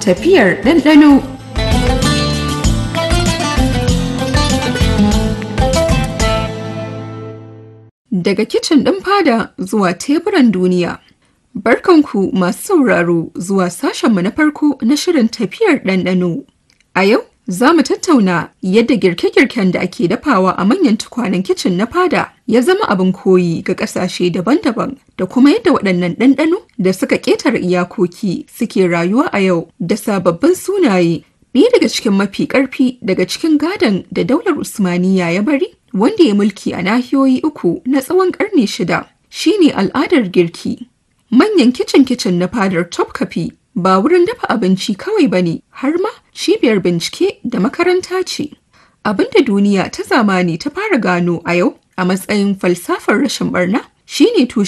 Tafiyar ɗanɗano Daga kicin ɗin fada zuwa teburan duniya. Barkanku masu sauraro zuwa sashenmu na farko na shirin tafiyar ɗanɗano. A yau, za mu tattauna yadda girke-girken da ake dafawa a manyan tukwanen kicin na fada ya zama abin koyi ga ƙasashe daban-daban da kuma yadda waɗannan ɗanɗano da suka ƙetare iyakoki suke rayuwa a yau da sababbin sunaye. Ɗaya daga cikin mafi ƙarfi daga cikin gadon da daular Usmaniya ya bari wanda ya mulki a nahiyoyi uku na tsawon ƙarni shida shine al'adar girki. Manyan kicin-kicin na fadar Topkapi ba wurin dafa abinci kawai ba ne har ma cibiyar bincike da makaranta ce. Abinda duniya ta zamani ta fara gano a yau a matsayin falsafar rashin barna shine tushen